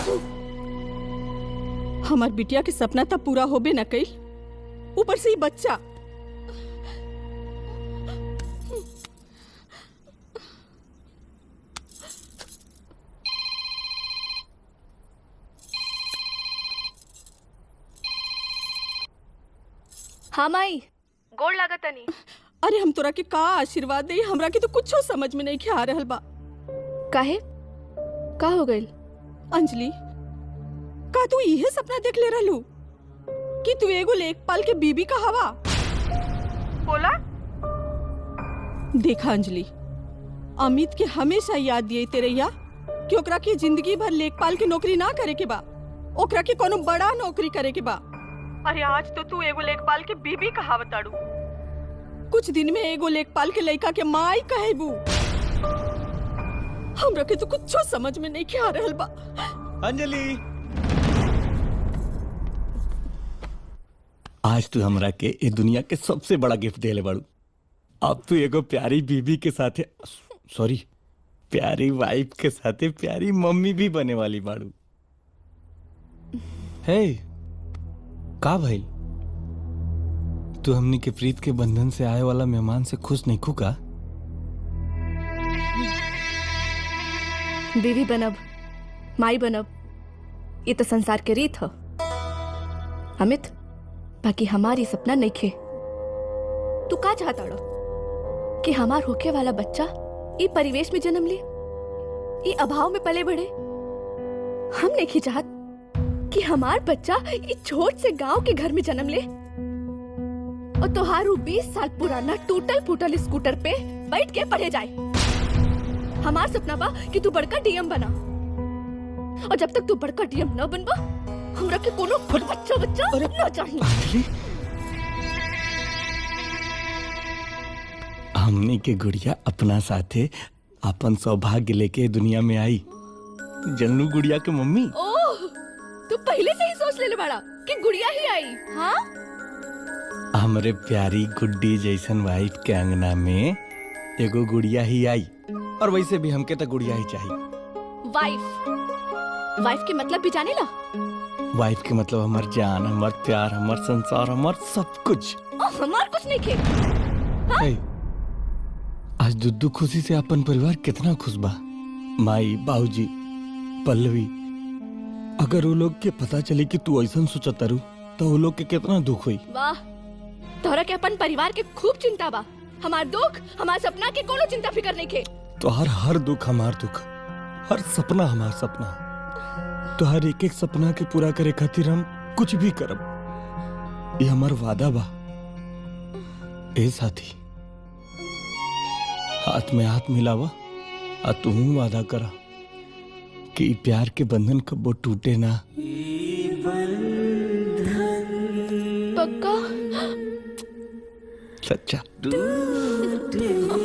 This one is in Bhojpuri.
हमार बिटिया के सपना तब पूरा होबे न कई ऊपर से ही बच्चा हाँ माई गोड़ लागत तनी अरे हम तोरा के का आशीर्वाद दे हमरा के तो कुछो समझ में नहीं खे आ रहल बा काहे का हो गइल अंजलि का तू इहे सपना देख ले रहलू कि तू एगो लेखपाल के बीबी का हवा बोला देखा अंजलि अमित के हमेशा याद दिए तेरैया कि ओकरा के जिंदगी भर लेखपाल के नौकरी ना करे के बा ओकरा के कोनो बड़ा नौकरी करे के बा अरे आज तो तू एगो लेखपाल के बीबी कहावताड़ू कुछ दिन में एगो लेखपाल के लड़का के माई कहेबू हमरा के तो कुछो समझ में नहीं आ रहल बा अंजलि आज तू हमरा के ए दुनिया के सबसे बड़ा गिफ्ट देले बाड़ू अब तू एगो प्यारी बीबी के साथे सॉरी प्यारी वाइफ के साथे प्यारी मम्मी भी बने वाली बाड़ू हे का भइल तू हमनी के प्रीत के बंधन से आए वाला मेहमान से खुश नहीं खुका बीवी बनब माई बनब ये तो संसार के रीत ह अमित बाकी हमारी सपना नहीं खे तू का चाहता रो कि हमार होके वाला बच्चा ई परिवेश में जन्म ले ई अभाव में पले बढ़े हम नहीं चाहत कि हमार बच्चा ई छोट से गांव के घर में जन्म ले और तोहारू बीस साल पुराना टूटल फूटल स्कूटर पे बैठ के पढ़े जाए हमार सपना बा कि तू बड़का डीएम बना और जब तक तू बड़का डीएम न बनबा हमरा के कोनो बच्चा बच्चा न चाहिए हमनी के गुड़िया अपना साथे अपन सौभाग्य लेके दुनिया में आई जनू गुड़िया के मम्मी ओह तू पहले से ही सोच लेले बड़ा कि गुड़िया ही आई हाँ हमरे प्यारी गुड्डी जैसन वाइफ के अंगना में एगो गुड़िया ही आई और वैसे भी हमके तो गुड़िया ही चाहिए वाइफ वाइफ के मतलब भी जाने ला वाइफ के मतलब हमार जान हमार प्यार हमार संसार हमार सब कुछ ओ, हमार कुछ नहीं खे हे, आज दुद्दू खुशी से अपन परिवार कितना खुश बा माई बाबूजी पल्लवी अगर वो लोग के पता चले कि तू ऐसा सोचतारू तो वो लोग के कितना दुख हुई वाह तोहरा के अपन परिवार के खूब चिंता बा हमार दुख हमार सपना के कोनो चिंता फिकर नहीं खे तो हर हर दुख हमार दुख हर सपना हमार सपना तो हर एक एक सपना के पूरा करे खातिर हम कुछ भी करब ये हमार वादा बा ए साथी हाथ में हाथ मिलावा आ तू वादा करा कि ई प्यार के बंधन कबो टूटे ना पक्का सच्चा हाँ